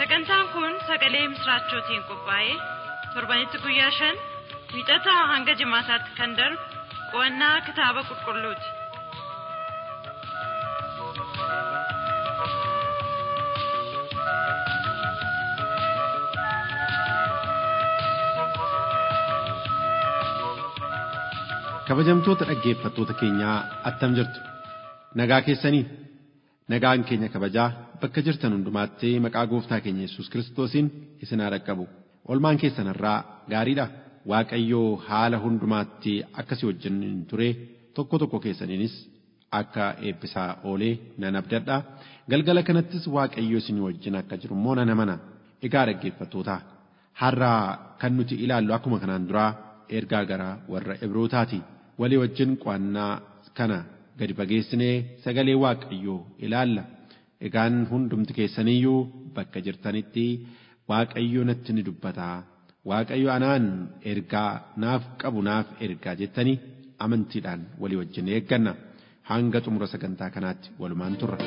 Sagantaan kun sagalee misraachootiin qophaa'ee torbanitti guyyaa shan wiixataa hanga jimaataatti kan darbu qo'annaa kitaaba qulqulluuti. Kabajamtoota dhaggeeffattoota keenyaa attam jirtu nagaa keessanii nagaan keenya kabajaa bakka jirtan hundumaatti maqaa gooftaa keenya Yesuus Kiristoosiin isin haa dhaqqabu. Olmaan keessan irraa gaariidha. Waaqayyoo haala hundumaatti akkasii wajjin ture tokko tokko keessaniinis akka eebbisaa oolee nan abdadha. Galgala kanattis Waaqayyo isin wajjin akka jiru immoo nan amana. Egaa dhaggeeffattoota har'a kan nuti ilaallu akkuma kanaan duraa ergaa gara warra Ibrootaati. Walii wajjin qo'annaa kana gadi fageessinee sagalee Waaqayyoo ilaalla. Egaan hundumti keessaniyyuu bakka jirtanitti Waaqayyo natti ni dubbata. Waaqayyo anaan ergaa naaf qabu naaf ergaa jettanii amantiidhaan walii wajjin eegganna. Hanga xumura sagantaa kanaatti walumaan turra.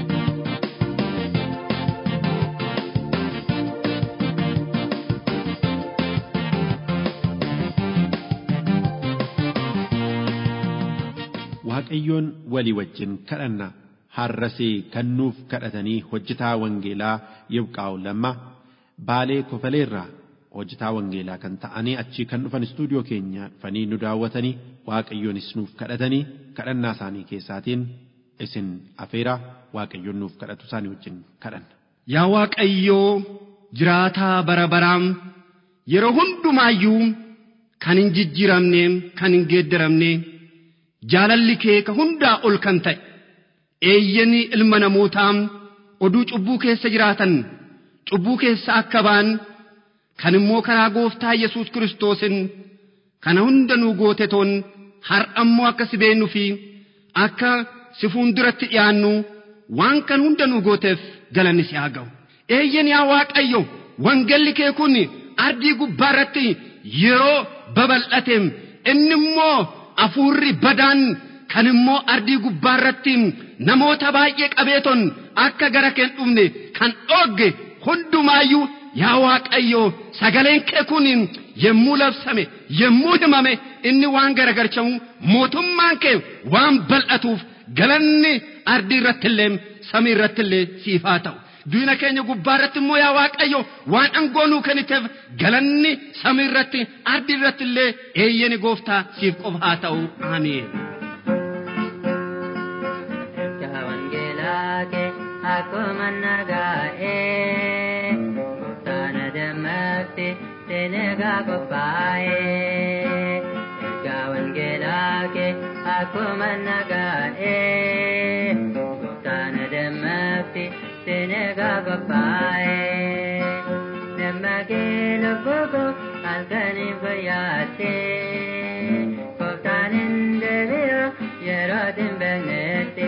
Waaqayyoon walii wajjin kadhanna. har'asii kan nuuf kadhatanii hojjetaa wangeelaa Yibqaa'u lamma baalee kofaleerraa hojjetaa wangeelaa kan ta'anii achii kan dhufan istuudiyoo keenya dhufanii nu daawwatanii waaqayyoonis nuuf kadhatanii kadhannaa isaanii keessaatiin isin afeera waaqayyoon nuuf kadhatu isaanii wajjin kadhanna. Yaa Waaqayyoo jiraataa bara baraam yeroo hundumaayyuu kan hin jijjiiramne kan hin geeddaramne jaalalli kee ka hundaa ol kan ta'e. eeyyanii ilma namootaa oduu cubbuu keessa jiraatan cubbuu keessa akka ba'an kan immoo karaa gooftaa Yesuus Kiristoosin kana hunda nuu goote toon har'ammoo akka si beennuu fi akka si fuulduratti dhiyaannu waan kan hunda nuu gooteef galanni si haa ga'u. Eeyyan yaa Waaqayyo wangalli kee kun ardii gubbaa irratti yeroo babal'ate inni immoo afuurri badaan kan immoo ardii gubbaa irratti namoota baay'ee qabeeton akka gara kee hin dhufne kan dhoogge hundumaayyuu yaa Waaqayyo sagaleen kee kun yemmuu labsame yemmuu himame inni waan garagalchamu mootummaan kee waan bal'atuuf galanni ardii irratti illee samii irratti illee siif haa ta'u. Diina keenya gubbaa irratti immoo yaa Waaqayyo waan aangoo nuu kenniteef galanni samii irratti ardii irratti illee eeyyani gooftaa siif qofa haa ta'u. Ameen. ke akkuma nagaa'ee gooftaan dammaqti senegaa qophaa'ee ergaa wangeelaa kee akkuma nagaa'ee gooftaan dammaqti senegaa qophaa'ee dammaqee lubbuu halkaniin fayyaattee gooftaan hin deebi'u yeroo hin beeknetti.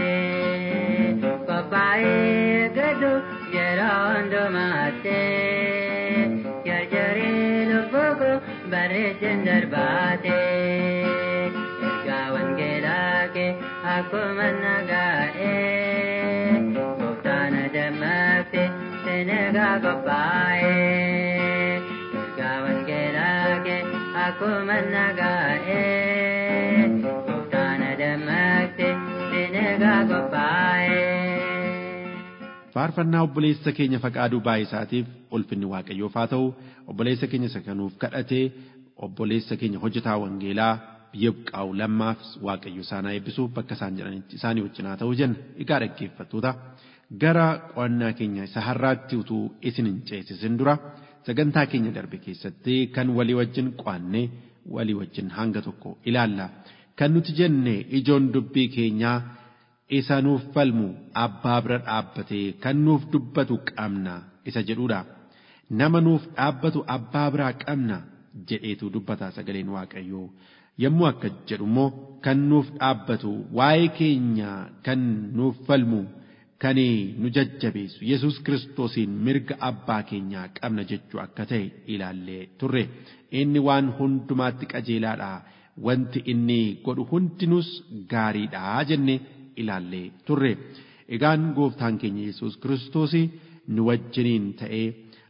Kophaa'ee gadu yeroo hundumaatti jarjaree lubbuuku bareechin darbaate ergaa wangeelaa kee akkuma nagaa'ee gooftaan dammaqte senegaa qophaa'ee ergaa wangeelaa kee akkuma nagaa'ee gooftaan dammaqte senegaa qophaa'ee. faarfannaa obboleessa keenya faqaaduu baay'isaatiif ulfinni waaqayyoof haa ta'u obboleessa keenya isa kanuuf kadhatee obboleessa keenya hojjetaa wangeelaa biyya buqqaa'u lammaaf waaqayyo isaan haa eebbisuuf bakka isaan jedhanitti isaanii wajjin haa ta'u jenna egaa dhaggeeffattoota gara qo'annaa keenya isa har'aatti utuu isin hin ceesisin dura sagantaa keenya darbe keessatti kan walii wajjin qo'annee walii wajjin hanga tokko ilaalla kan nuti jenne ijoon dubbii keenyaa isa nuuf falmu abbaa bira dhaabbatee kan nuuf dubbatu qabna isa jedhudha. Nama nuuf dhaabbatu abbaa biraa qabna jedheetu dubbata sagaleen waaqayyoo. Yommuu akka jedhu immoo kan nuuf dhaabbatu waa'ee keenya kan nuuf falmu kan nu jajjabeessu Yesuus kiristoosiin mirga abbaa keenyaa qabna jechuu akka ta'e ilaallee turre. Inni waan hundumaatti qajeelaadha. Wanti inni godhu hundinus gaariidha jenne ilaallee turre. Egaan gooftaan keenya Yesuus kiristoos nu wajjiniin ta'ee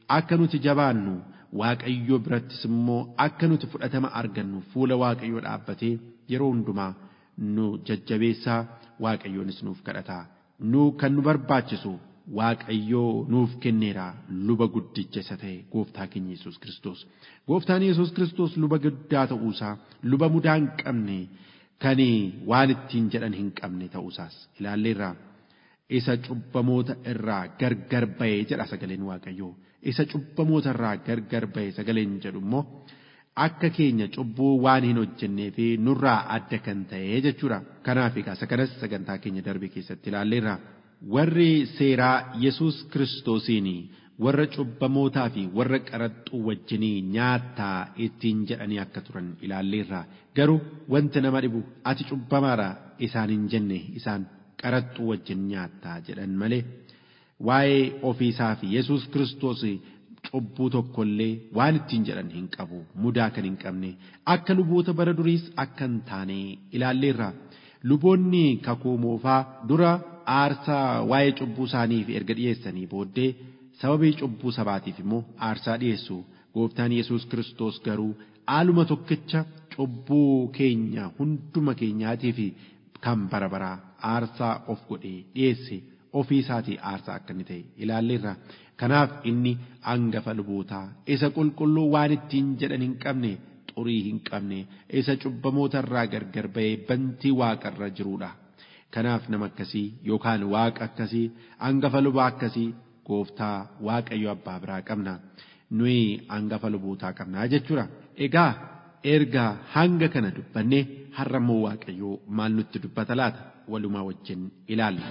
akka nuti jabaannu waaqayyo birattis immoo akka nuti fudhatama argannu fuula waaqayyoo dhaabbatee yeroo hundumaa nu jajjabeessaa waaqayyoonis nuuf kadhataa nu kan nu barbaachisu waaqayyoo nuuf kenneera luba guddicha isa ta'e gooftaa keenya yesus kiristoos gooftaan yesus kiristoos luba guddaa ta'uusaa luba mudaa hin qabne kan waan ittiin jedhan hin qabne ta'uusaas ilaalleerraa isa cubbamoota irraa gargar ba'ee jedha sagaleen waaqayyoo isa cubbamoota irraa gargar ba'e sagaleen jedhu immoo akka keenya cubbuu waan hin hojjennee fi nurraa adda kan ta'e jechuudha kanaaf egaa sagalas sagantaa keenya darbe keessatti ilaalleerra warri seeraa yesus kiristoosiin warra cubbamootaa fi warra qaraxxuu wajjinii nyaattaa ittiin jedhanii akka turan ilaalleerra garuu wanti nama dhibu ati cubbamaadha isaan hin jenne isaan qaraxxuu wajjin nyaattaa jedhan malee waa'ee ofiisaa fi yesus kiristoos cubbuu tokkollee waan ittiin jedhan hin qabu mudaa kan hin qabne akka luboota bara duriis akka hin taane ilaalleerra luboonni kakuu moofaa dura aarsaa waa'ee cubbuu isaaniif erga dhiyeessanii booddee sababii cubbuu sabaatiif immoo aarsaa dhiyeessu gooftaan yesus kiristoos garuu aaluma tokkicha cubbuu keenya hunduma keenyaatiif kan bara baraa aarsaa of godhee dhiyeesse ofii isaatii aarsaa akka inni ta'e ilaalleerra kanaaf inni hangafa lubootaa isa qulqulluu waan ittiin jedhan hin qabne xurii hin qabne isa cubbamoota irraa gargar ba'ee bantii waaqarra jiruudha kanaaf nama akkasii yookaan waaqa akkasii hangafa lubaa akkasii gooftaa waaqayyo abbaa biraa qabna nuyi hangafa lubootaa qabnaa jechuudha egaa erga hanga kana dubbanne har'a immoo waaqayyoo maal nutti dubbata laata walumaa wajjin ilaalla.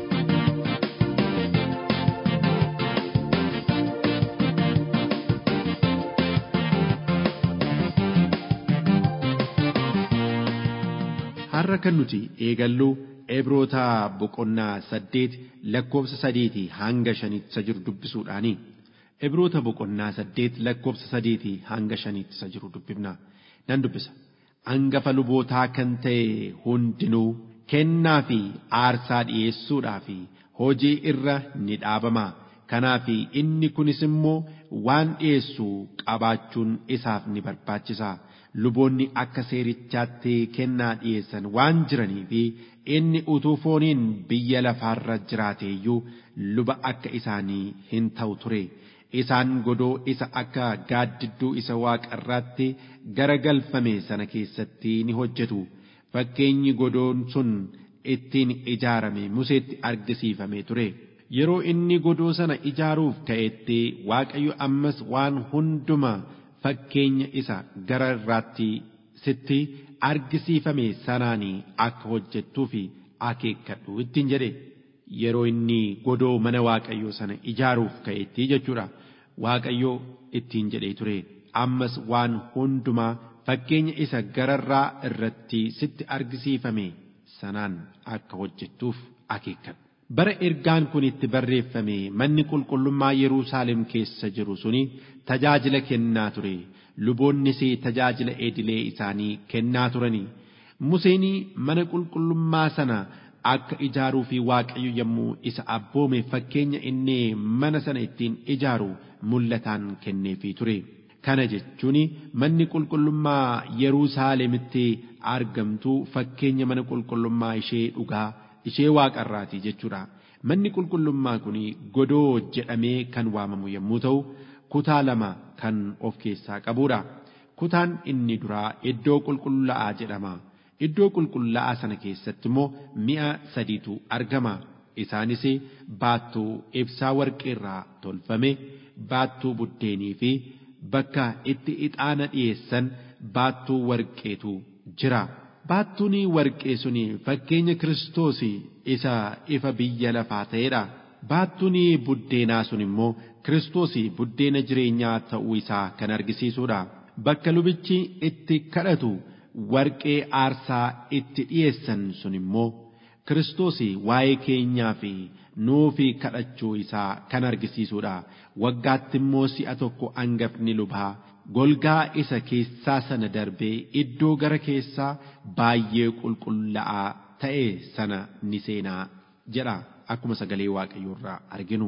har'a kan nuti eegallu Ebroota boqonnaa saddeet lakkoofsa sadiitii hanga shaniitti isa jiru dubbisuudhaani. Ebroota boqonnaa saddeet lakkoofsa sadiitii hanga shaniitti isa jiru dubbifna. Nan dubbisa. Hangafa lubootaa kan ta'e hundinuu kennaa fi aarsaa dhiyeessuudhaa fi hojii irra ni dhaabama. Kanaaf inni kunis immoo waan dhiyeessu qabaachuun isaaf ni barbaachisa. luboonni akka seerichaatti kennaa dhiyeessan waan jiranii fi inni utuu fooniin biyya lafaarra jiraateeyyuu luba akka isaanii hin ta'u ture. Isaan godoo isa akka gaaddidduu isa waaqarraatti garagalfame sana keessatti ni hojjetu. Fakkeenyi godoon sun ittiin ijaarame Museetti argisiifame ture. Yeroo inni godoo sana ijaaruuf ka'etti Waaqayyo ammas waan hundumaa fakkeenya isa gara irraatti sitti argisiifame sanaanii akka hojjettuu fi akeekkadhu ittiin jedhe yeroo inni godoo mana waaqayyoo sana ijaaruuf ka'etti jechuudha waaqayyoo ittiin jedhee ture ammas waan hundumaa fakkeenya isa gararraa irratti sitti argisiifame sanaan akka hojjettuuf akeekkadhu. bara ergaan kun itti barreeffame manni qulqullummaa Yerusaalem keessa jiru suni tajaajila kennaa ture luboonnis tajaajila edilee isaanii kennaa turani Museen mana qulqullummaa sana akka ijaaruu fi waaqayyo yommuu isa abboome fakkeenya inni mana sana ittiin ijaaru mul'ataan kenneefii ture. Kana jechuun manni qulqullummaa Yerusaalemitti argamtu fakkeenya mana qulqullummaa ishee dhugaa ishee waaqarraati jechuudha. Manni qulqullummaa kun godoo jedhamee kan waamamu yommuu ta'u, kutaa lama kan of keessaa qabudha. Kutaan inni duraa iddoo qulqullaa'aa jedhama. Iddoo qulqullaa'aa sana keessatti immoo mi'a sadiitu argama. Isaanis baattuu ibsaa warqeerraa tolfame, baattuu buddeenii fi bakka itti ixaana dhiyeessan baattuu warqeetu jira. Baattuun warqee suni fakkeenya Kiristoos isa ifa biyya lafaa ta'edha. Baattuun buddeenaa sun immoo Kiristoos buddeena jireenyaa ta'uu isaa kan argisiisudha. Bakka lubichi itti kadhatu warqee aarsaa itti dhiyeessan sun immoo Kiristoos waa'ee keenyaa fi nuufi kadhachuu isaa kan argisiisudha. Waggaatti immoo si'a tokko hangafni lubaa golgaa isa keessaa sana darbee iddoo gara keessaa baay'ee qulqullaa'aa ta'e sana ni seenaa jedha akkuma sagalee waaqayyoo irraa arginu.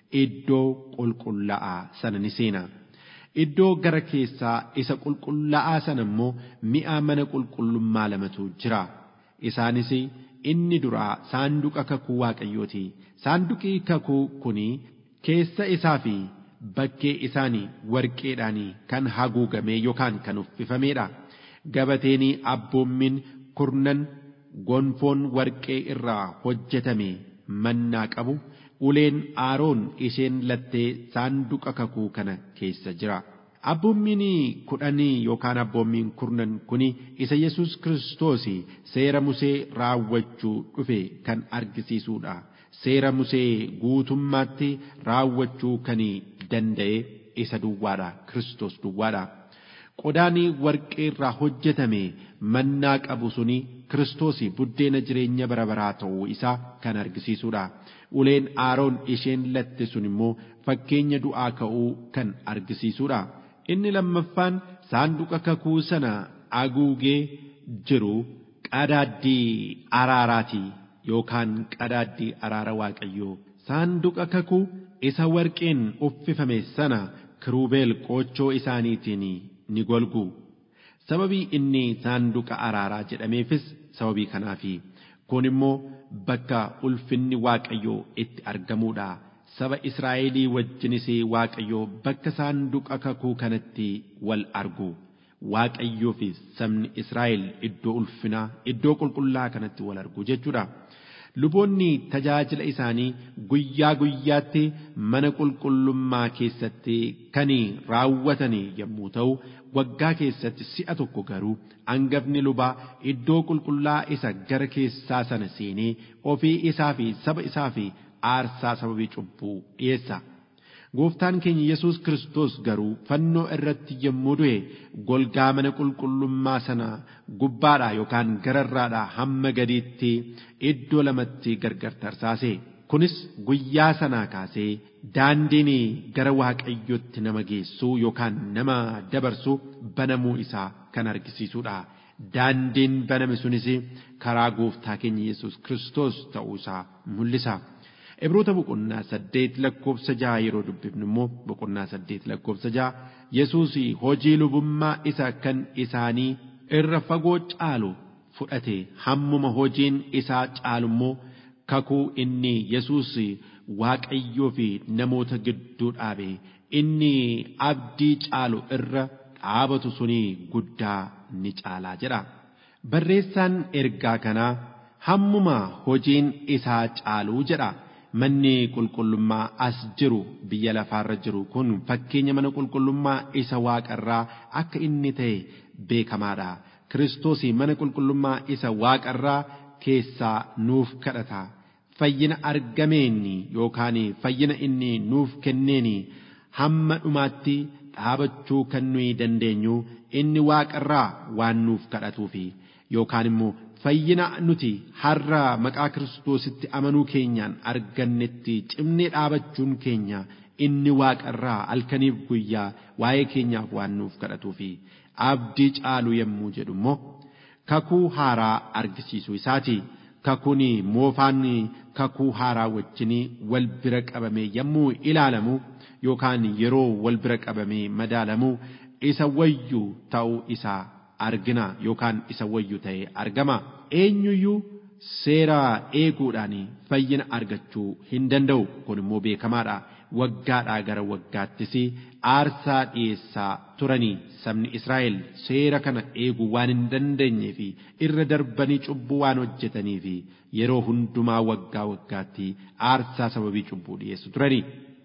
iddoo qulqullaa'aa sana ni seena. Iddoo gara keessaa isa qulqullaa'aa sana immoo mi'a mana qulqullummaa lamatu jira. Isaanis inni duraa saanduqa kakuu waaqayyooti. Saanduqi kakuu kuni keessa isaa fi bakkee isaanii warqeedhaan kan haguugamee yookaan kan uffifameedha. Gabateen abboommiin kurnan gonfoon warqee irraa hojjetame mannaa qabu uleen aaroon isheen lattee saanduqa kakuu kana keessa jira. Abboommiin kudhanii yookaan abboommiin kurnan kuni isa Yesuus Kiristoos seera Musee raawwachuu dhufe kan argisiisuudha. Seera Musee guutummaatti raawwachuu kan danda'e isa duwwaadha. Kiristoos duwwaadha. Qodaan warqee irraa hojjetame mannaa qabu suni Kiristoos buddeena jireenya bara baraa ta'uu isaa kan argisiisuudha. Uleen aaroon isheen latte sun immoo fakkeenya du'aa ka'uu kan argisiisuudha. Inni lammaffaan saanduqa kakuu sana haguugee jiru qadaaddii araaraati yookaan qadaaddii araara waaqayyoo. Saanduqa kakuu isa warqeen uffifame sana kiruubeel qoochoo isaaniitiin ni golgu. Sababii inni saanduqa araaraa jedhameefis sababii kanaafi. Kun immoo bakka ulfinni waaqayyoo itti argamuudha. Saba Israa'elii wajjinis waaqayyoo bakka saanduqa kakuu kanatti wal argu. Waaqayyoo fi sabni Israa'el iddoo ulfinaa, iddoo qulqullaa kanatti wal argu jechuudha. Luboonni tajaajila isaanii guyyaa guyyaatti mana qulqullummaa keessatti kan raawwatan yommuu ta'u, waggaa keessatti si'a tokko garuu hangafni lubaa iddoo qulqullaa isa gara keessaa sana seenee ofii isaa fi saba isaa fi aarsaa sababii cubbuu dhiyeessa. Gooftaan keenya Yesuus Kiristoos garuu fannoo irratti yommuu du'e golgaa mana qulqullummaa sana gubbaadhaa yookaan gararraadhaa hamma gadiitti iddoo lamatti gargar tarsaase. Kunis guyyaa sanaa kaasee daandiin gara waaqayyotti nama geessuu yookaan nama dabarsu banamuu isaa kan argisiisudha. Daandiin baname sunis karaa gooftaa keenya Yesuus Kiristoos ta'uu isaa mul'isa. Ibroota boqonnaa saddeet lakkoofsa jaha yeroo dubbifnu immoo boqonnaa saddeet lakkoofsa jaha Yesuus hojii lubummaa isa kan isaanii irra fagoo caalu fudhate hammuma hojiin isaa caalu immoo kakuu inni Yesuus Waaqayyoo fi namoota gidduu dhaabe inni abdii caalu irra dhaabatu suni guddaa ni caalaa jedha. Barreessaan ergaa kanaa hammuma hojiin isaa caaluu jedha. Manni qulqullummaa as jiru biyya lafaarra jiru kun fakkeenya mana qulqullummaa isa waaqarraa akka inni ta'e beekamaadha. Kiristoos mana qulqullummaa isa waaqarraa keessaa nuuf kadhata. Fayyina argameen yookaan fayyina inni nuuf kenneen hamma dhumaatti dhaabachuu kan nuyi dandeenyu inni waaqarraa waan nuuf kadhatuufi yookaan immoo fayyina nuti har'a maqaa kiristoositti amanuu keenyaan argannetti cimnee dhaabachuun keenya inni waaqarraa halkaniif guyyaa waa'ee keenyaaf waan nuuf kadhatuufi abdii caalu yommuu jedhu immoo kakuu haaraa argisiisuu isaati. Kakuun moofaan kakuu haaraa wajjin wal bira qabame yommuu ilaalamu yookaan yeroo wal bira qabamee madaalamu isa wayyu ta'uu isaa argina yookaan isa wayyu ta'ee argama. Eenyuyyuu seera eeguudhaan fayyina argachuu hin danda'u kun immoo beekamaadha. Waggaadhaa gara waggaattis aarsaa dhiyeessaa turanii sabni Israa'el seera kana eeguu waan hin dandeenyee fi irra darbanii cubbuu waan hojjetanii fi yeroo hundumaa waggaa waggaatti aarsaa sababii cubbuu dhiyeessu turanii.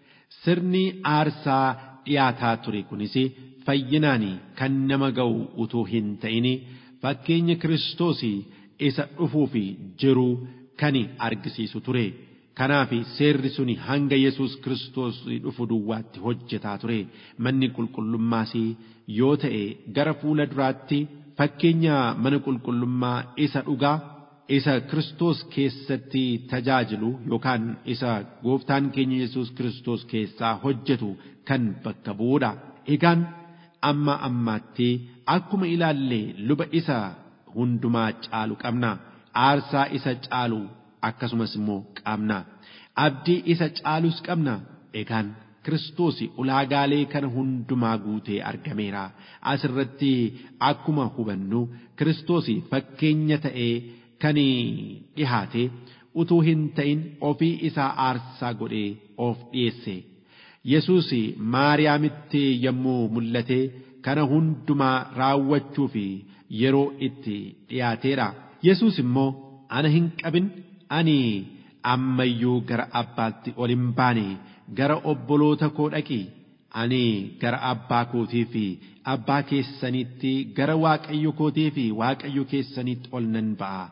Sirni aarsaa dhiyaataa ture kunis fayyinaan kan nama ga'u utuu hin ta'in fakkeenya Kiristoos isa dhufuuf jiru kan argisiisu ture. Kanaaf seerri suni hanga Yesuus Kiristoos dhufu duwwaatti hojjetaa ture. Manni qulqullummaas yoo ta'e gara fuula duraatti fakkeenya mana qulqullummaa isa dhugaa isa Kiristoos keessatti tajaajilu yookaan isa gooftaan keenya Yesuus Kiristoos keessaa hojjetu kan bakka bu'uudha. Egaan amma ammaatti akkuma ilaalle luba isa hundumaa caalu qabna. Aarsaa isa caalu akkasumas immoo qabna. Abdii isa caalus qabna. egaan Kiristoos ulaagaalee kana hundumaa guutee argameera. Asirratti akkuma hubannu Kiristoos fakkeenya ta'ee kan dhihaate utuu hin ta'in ofii isaa aarsaa godhee of dhiyeesse. Yesuus Maariyaamitti yommuu mul'ate kana hundumaa raawwachuu fi yeroo itti dhiyaateedha. Yesuus immoo ana hin qabin ani ammayyuu gara abbaatti ol hin baane gara obboloota koo dhaqi ani gara abbaa kootii fi abbaa keessanitti gara waaqayyo kootii fi waaqayyo keessanitti ol nan ba'a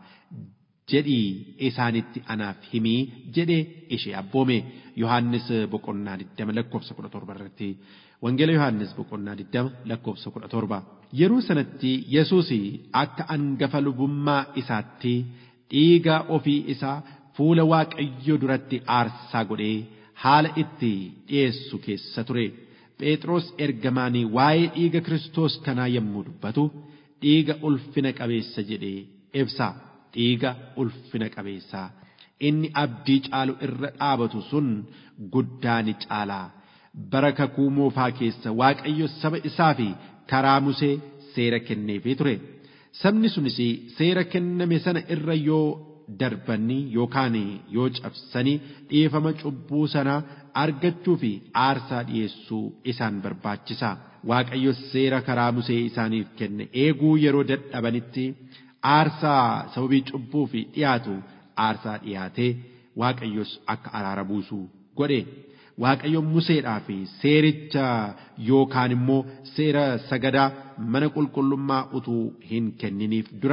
jedhii isaanitti anaaf himii jedhe ishee abboome yohannis boqonnaa 20 lakkoofsa 17 irratti wangeela yohannis boqonnaa 20 lakkoofsa 17 yeroo sanatti yesuus akka angafa lubummaa isaatti dhiiga ofii isaa fuula waaqayyo duratti aarsaa godhee haala itti dhiyeessu keessa ture phexros ergamaanii waa'ee dhiiga kiristoos kanaa yommuu dubbatu dhiiga ulfina qabeessa jedhee ibsa dhiiga ulfina qabeessaa inni abdii caalu irra dhaabatu sun guddaa ni caalaa bara kakuu moofaa keessa waaqayyo saba isaa fi karaa musee seera kenneefii ture sabni sunis seera kenname sana irra yoo darbanii yookaan yoo cabsanii dhiifama cubbuu sanaa argachuu fi aarsaa dhiyeessuu isaan barbaachisa. Waaqayyo seera karaa musee isaaniif kenne eeguu yeroo dadhabanitti aarsaa sababii cubbuu fi dhiyaatu aarsaa dhiyaatee Waaqayyos akka araara buusu godhe. Waaqayyo museedhaa fi seericha yookaan immoo seera sagadaa mana qulqullummaa utuu hin kenniniif dura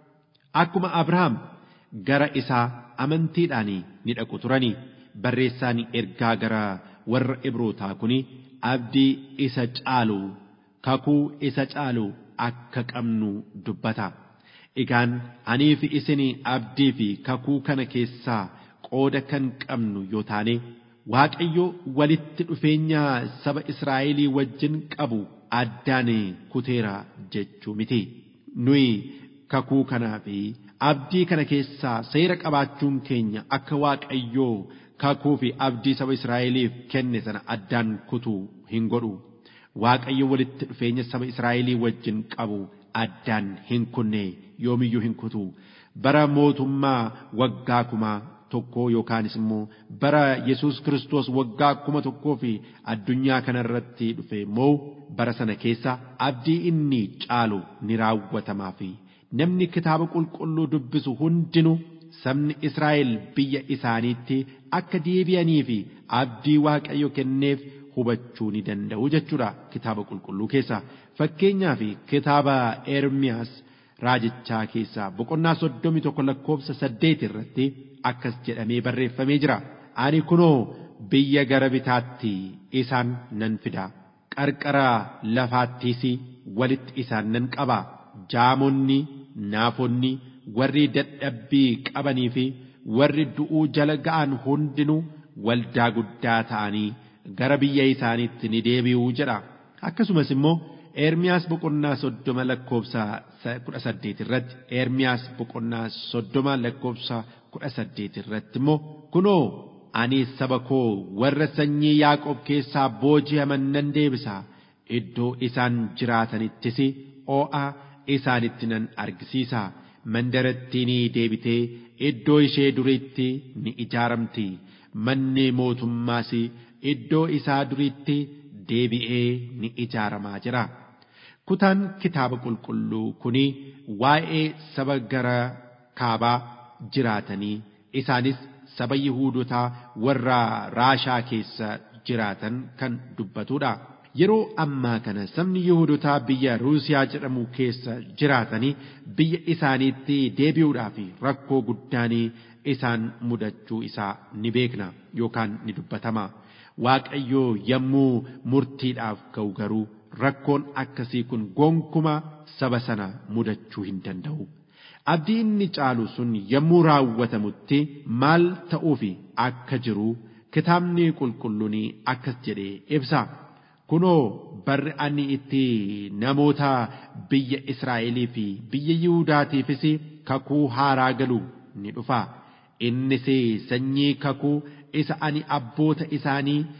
akkuma Abrahaam gara isaa amantiidhaan ni dhaqu turanii barreessaan ergaa gara warra ibrootaa kuni abdii isa caalu kakuu isa caalu akka qabnu dubbata. Egaan anii fi isin abdii fi kakuu kana keessaa qooda kan qabnu yoo taane Waaqayyo walitti dhufeenya saba Israa'elii wajjin qabu addaan kuteera jechuu miti. Nuyi kakuu kanaa fi abdii kana keessaa seera qabaachuun keenya akka Waaqayyoo kakuu fi abdii saba Israa'eliif kenne sana addaan kutuu hin godhu. Waaqayyo walitti dhufeenya saba Israa'elii wajjin qabu addaan hin kunne yoomiyyuu hin kutu. Bara mootummaa waggaa kumaa tokkoo yookaanis immoo bara Yesuus Kiristoos waggaa kuma tokkoo fi addunyaa kanarratti dhufe immoo bara sana keessa abdii inni caalu ni raawwatamaa fi namni kitaaba qulqulluu dubbisu hundinuu sabni Israa'el biyya isaaniitti akka deebi'anii fi abdii Waaqayyo kenneef hubachuu ni danda'u jechuudha kitaaba qulqulluu keessa fakkeenyaaf kitaaba Ermiyaas raajichaa keessaa boqonnaa soddomii tokko lakkoofsa saddeet irratti akkas jedhamee barreeffamee jira. Ani kunoo biyya gara bitaatti isaan nan fida. Qarqara lafaattis walitti isaan nan qaba. Jaamonni, naafonni, warri dadhabbii qabanii fi warri du'uu jala ga'an hundinuu waldaa guddaa ta'anii gara biyya isaaniitti ni deebi'uu jedha. Akkasumas immoo Ermiyaas boqonnaa soddoma lakkoofsa kudha saddeet irratti Ermiyaas boqonnaa soddoma lakkoofsa kudha saddeet irratti immoo kunoo ani saba koo warra sanyii Yaaqoob keessaa booji'aman nan deebisa iddoo isaan jiraatanittis oo'a isaanitti nan argisiisa mandarattiin deebitee iddoo ishee duriitti ni ijaaramti manni mootummaas iddoo isaa duriitti deebi'ee ni ijaaramaa jira. Kutaan kitaaba qulqulluu kuni waa'ee saba gara kaabaa jiraatanii isaanis saba Yihuudotaa warra Raashaa keessa jiraatan kan dubbatudha. Yeroo ammaa kana sabni Yihuudotaa biyya Ruusiyaa jedhamu keessa jiraatanii biyya isaaniitti deebi'uudhaaf rakkoo guddaanii isaan mudachuu isaa ni beekna yookaan ni dubbatama. Waaqayyoo yommuu murtiidhaaf ka'u garuu rakkoon akkasii kun gonkuma saba sana mudachuu hin danda'u. Abdii inni caalu sun yommuu raawwatamutti maal ta'uufi akka jiru kitaabni qulqulluun akkas jedhee ibsa. Kunoo barri ani itti namoota biyya Israa'elii fi biyya Yihudaatiifis kakuu haaraa galu ni dhufa. Innis sanyii kakuu isa ani abboota isaanii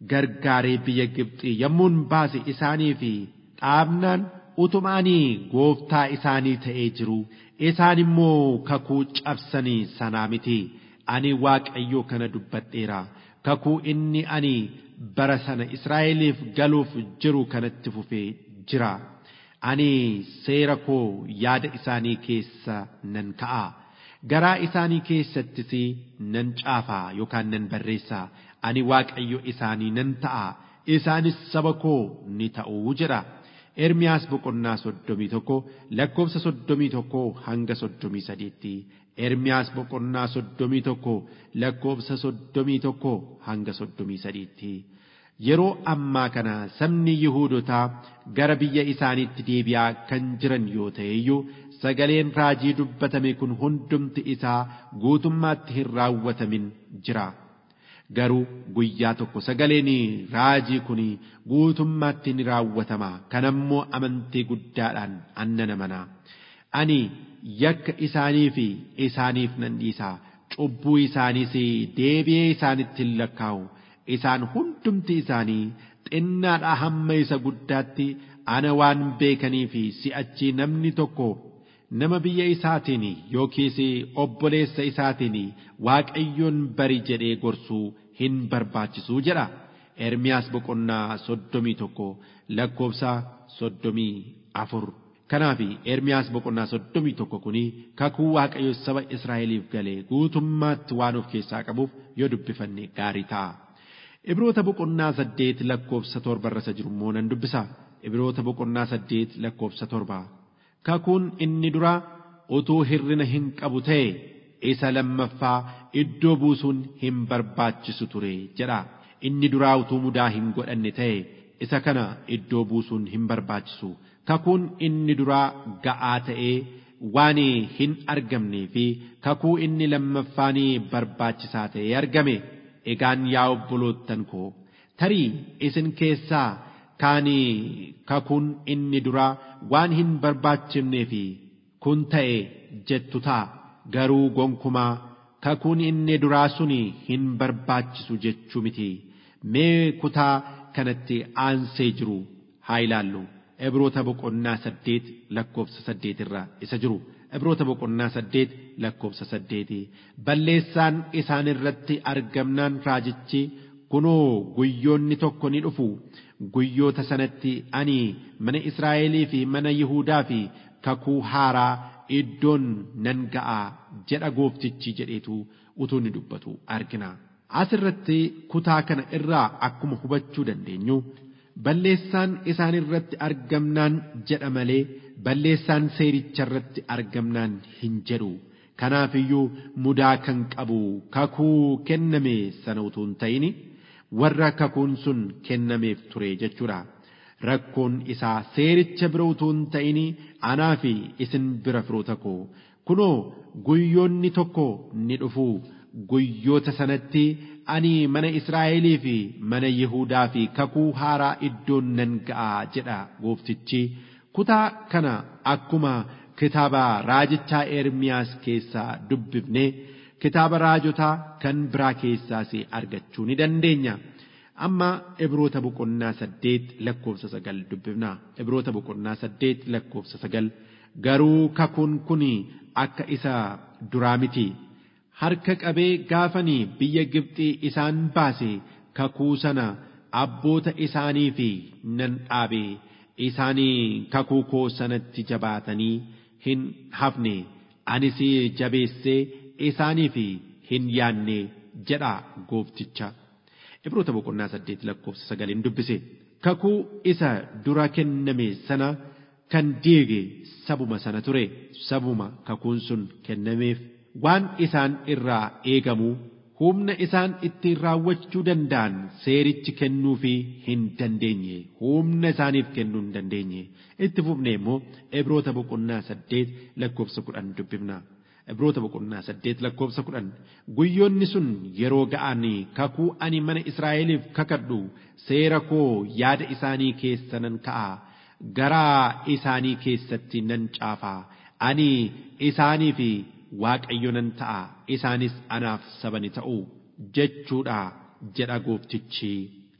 gargaaree biyya Gibxii yommuun baase isaanii fi dhaabnaan utumaanii gooftaa isaanii ta'ee jiru isaan immoo kakuu cabsanii sanaa miti ani waaqayyo kana dubbadheera kakuu inni ani bara sana Israa'eliif galuuf jiru kanatti fufee jira ani seera koo yaada isaanii keessa nan ka'a garaa isaanii keessattis nan caafaa yookaan nan barreessaa ani waaqayyo isaanii nan ta'a isaanis saba koo ni ta'uu jedha. Ermiyaas boqonnaa soddomii tokko lakkoofsa soddomii tokko hanga soddomii sadiitti. Ermiyaas boqonnaa soddomii tokko lakkoofsa soddomii tokko hanga soddomii sadiitti. Yeroo ammaa kana sabni Yihuudotaa gara biyya isaaniitti deebi'aa kan jiran yoo ta'e iyyuu sagaleen raajii dubbatame kun hundumti isaa guutummaatti hin raawwatamin jira. Garuu guyyaa tokko sagaleen raajii kun guutummaatti ni raawwatama. Kanammoo amantii guddaadhaan annana mana. Ani yakka isaanii fi isaaniif nan dhiisa. Cubbuu isaaniis deebi'ee isaanitti hin lakkaa'u. Isaan hundumti isaanii xinnaadhaa hamma isa guddaatti ana waan beekanii fi si'achi namni tokko nama biyya isaatiin yookiis obboleessa isaatiin waaqayyoon bari jedhee gorsuu hin barbaachisuu jedha. Ermiyaas boqonnaa soddomii tokko lakkoofsa soddomii afur. Kanaaf Ermiyaas boqonnaa soddomii tokko kuni kakuu waaqayyo saba Israa'eliif galee guutummaatti waan of keessaa qabuuf yoo dubbifanne gaarii ta'a. Ibroota boqonnaa saddeet lakkoofsa torba irra jiru immoo nan dubbisa. Ibroota boqonnaa saddeet lakkoofsa torba. Kakuun inni dura utuu hirrina hin qabu ta'e isa lammaffaa iddoo buusuun hin barbaachisu ture jedha. Inni duraa utuu mudaa hin godhanne ta'e isa kana iddoo buusuun hin barbaachisu. Kakuun inni duraa ga'aa ta'ee waan hin argamnee fi kakuu inni lammaffaan barbaachisaa ta'ee argame. Egaan yaa obboloottan koo tarii isin keessaa kaanii kakuun inni duraa waan hin barbaachifnee fi kun ta'e jettu ta'a garuu gonkumaa kakuun inni duraa suni hin barbaachisu jechuu miti mee kutaa kanatti aansee jiru haa ilaallu ibroota boqonnaa saddeet lakkoofsa saddeet irra isa jiru ibroota boqonnaa saddeet lakkoofsa saddeeti balleessaan isaan irratti argamnaan raajichi kunoo guyyoonni tokko ni dhufu guyyoota sanatti ani mana Israa'elii fi mana Yihuudaa fi kakuu haaraa iddoon nan ga'a jedha gooftichi jedheetu utuu ni dubbatu argina. Asirratti kutaa kana irraa akkuma hubachuu dandeenyu balleessaan isaan irratti argamnaan jedha malee balleessaan seericha irratti argamnaan hin jedhu. Kanaafiyyuu mudaa kan qabu kakuu kenname sana utuu hin ta'in warra kakuun sun kennameef ture jechuudha. Rakkoon isaa seericha bira utuu hin ta'in anaa fi isin bira firoota koo kunoo guyyoonni tokko ni dhufu guyyoota sanatti ani mana Israa'elii fi mana Yihuudaa fi kakuu haaraa iddoon nan ga'a jedha gooftichi. Kutaa kana akkuma kitaaba raajichaa Ermiyaas keessaa dubbifne kitaaba raajotaa kan biraa keessaas argachuu ni dandeenya. Amma Ibroota boqonnaa saddeet lakkoofsa sagal dubbifna. Ibroota boqonnaa saddeet lakkoofsa sagal garuu kakuun kun akka isa duraa miti. Harka qabee gaafanii biyya Gibxii isaan baase kakuu sana abboota isaanii fi nan dhaabe. isaanii kakuu koo sanatti jabaatanii hin hafne anis jabeessee isaaniif hin yaanne jedha goofticha. Ibroota boqonnaa saddeet lakkoofsa sagaliin dubbise kakuu isa dura kenname sana kan diige sabuma sana ture sabuma kakuun sun kennameef waan isaan irraa eegamu humna isaan ittiin raawwachuu danda'an seerichi kennuufii hin dandeenye humna isaaniif kennuu hin dandeenye itti fufne immoo ibroota boqonnaa saddeet lakkoofsa kudhan dubbifna ibroota boqonnaa saddeet lakkoofsa kudhan guyyoonni sun yeroo ga'an kakuu ani mana israa'eliif kakadhu seera koo yaada isaanii keessa nan ka'a garaa isaanii keessatti nan caafaa ani isaaniif waaqayyo nan ta'a isaanis anaaf saba ni ta'u jechuudha jedha gooftichi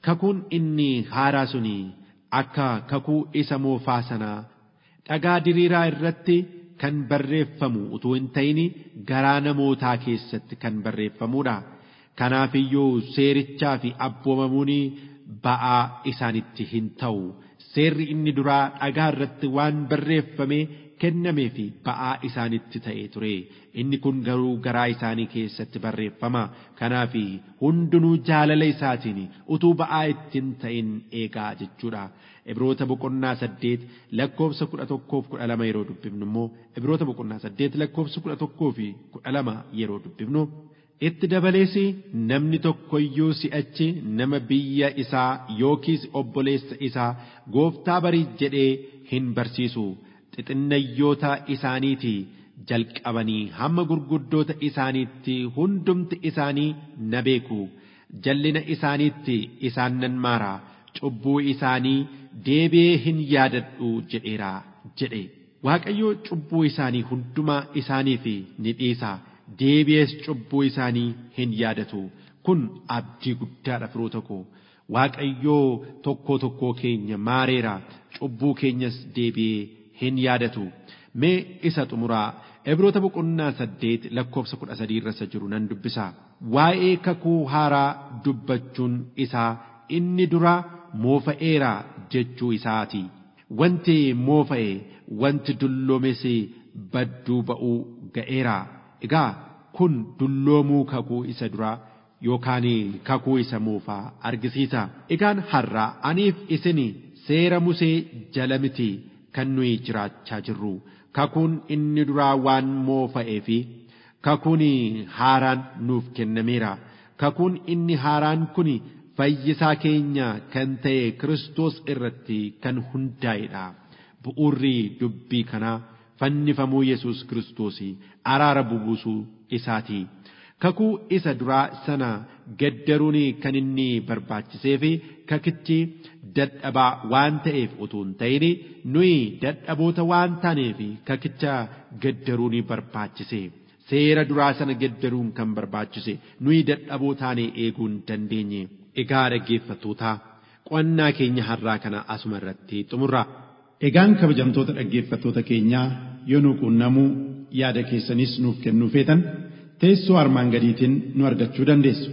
kakuun inni haaraa suni akka kakuu isa moofaa sanaa dhagaa diriiraa irratti kan barreeffamu utuu hin ta'in garaa namootaa keessatti kan barreeffamudha. Kanaaf iyyuu seerichaa fi abboomamuun ba'aa isaanitti hin ta'u. Seerri inni duraa dhagaa irratti waan barreeffame kennamee fi ba'aa isaanitti ta'ee ture. Inni kun garuu garaa isaanii keessatti barreeffama. Kanaaf hundinuu jaalala isaatiin utuu ba'aa ittiin ta'in eegaa jechuudha. Ibroota boqonnaa saddeet lakkoofsa kudha tokkoof kudha lama yeroo dubbifnu immoo Ibroota boqonnaa saddeet lakkoofsa kudha tokkoo fi kudha lama yeroo dubbifnu itti dabalees namni tokko iyyuu si'achi nama biyya isaa yookiis obboleessa isaa gooftaa barii jedhee hin barsiisu xixinayyoota isaaniitii jalqabanii hamma gurguddoota isaaniitti hundumti isaanii na beeku jallina isaaniitti isaan nan maara cubbuu isaanii deebi'ee hin yaadadhu jedheera jedhe waaqayyo cubbuu isaanii hundumaa isaaniif ni dhiisa deebi'ees cubbuu isaanii hin yaadatu kun abdii guddaadha firoota koo waaqayyoo tokkoo tokkoo keenya maareera cubbuu keenyas deebi'ee hin yaadatu mee isa xumuraa Ibroota boqonnaa saddeet lakkoofsa kudha sadii irra jiru nan dubbisa waa'ee kakuu haaraa dubbachuun isaa inni dura moofa'eera jechuu isaati. Wanti moofa'e wanti dulloomes badduu ba'uu ga'eera. Egaa kun dulloomuu kakuu isa duraa yookaan kakuu isa moofaa argisiisa. Egaan har'aa aniif isin seera Musee jala miti kan nuyi jiraachaa jirru. Kakuun inni duraa waan moofa'ee fi kakuun haaraan nuuf kennameera. Kakuun inni haaraan kun fayyisaa keenya kan ta'e Kiristoos irratti kan hundaa'edha. Bu'uurri dubbii kanaa fannifamuu Yesuus Kiristoos araara bubuusuu isaati. Kakuu isa duraa sana gaddaruun kan inni barbaachisee fi kakichi dadhabaa waan ta'eef utuu hin ta'in nuyi dadhaboota waan taaneef kakicha gaddaruun barbaachise. Seera duraa sana gaddaruun kan barbaachise nuyi dadhaboo taanee eeguu hin dandeenye. Egaa dhaggeeffattootaa qo'annaa keenya har'aa kana asuma irratti xumurra. Egaan kabajamtoota dhaggeeffattoota keenyaa yoo nu quunnamuu yaada keessanis nuuf kennuu feetan teessoo armaan gadiitiin nu argachuu dandeessu.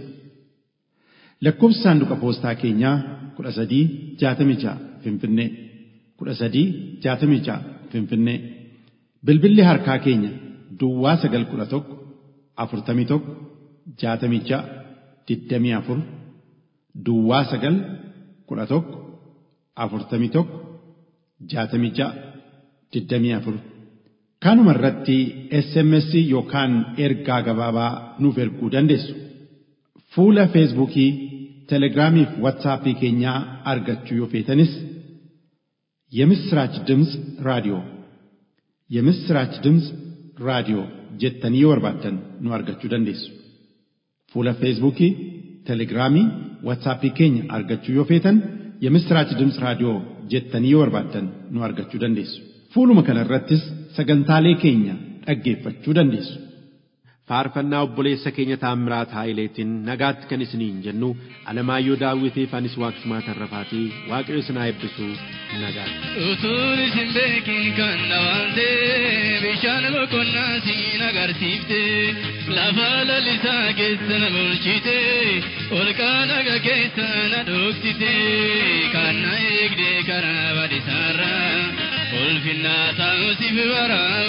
Lakkoofsi saanduqa poostaa keenyaa kudha sadii jaatamii ja'a Finfinnee kudha sadii jaatamii ja'a Finfinnee bilbilli harkaa keenya Duwwaa sagal kudha tokko afurtamii tokko jaatamii ja'a digdamii afur Duwwaa sagal kudha tokko afurtamii tokko jaatamii ja'a digdamii afur kanuma irratti SMS yookaan ergaa gabaabaa nuuf erguu dandeessu. Fuula Feesbuukii, Telegiraamii fi Waatsaappii keenyaa argachuu yoo feetanis የምስራች ድምፅ ራዲዮ የምስራች ድምፅ ራዲዮ jettanii yoo barbaaddan nu argachuu dandeessu. Fuula Feesbuukii, Telegiraamii, Waatsaappii keenya argachuu yoo feetan የምስራች ድምፅ raadiyoo jettanii yoo barbaaddan nu argachuu dandeessu. Fuuluma kana irrattis sagantaalee keenya dhaggeeffachuu dandeessu. faarfannaa obboleessa keenya taamiraat haayileetiin nagaatti kan isiniin jennu alamaayyoo daawwitiif anis waaqsumaa tarrafaatii waaqayyo isin haa eebbisu nagaatti. Utuun isin beekin kan dhawaante bishaan boqonnaa siin agarsiifte lafa lalisaa keessa na bulchite olqaa dhaga keessa na dhoksite kan na eegde karaa badisaarra ulfinnaa ta'usiif baraa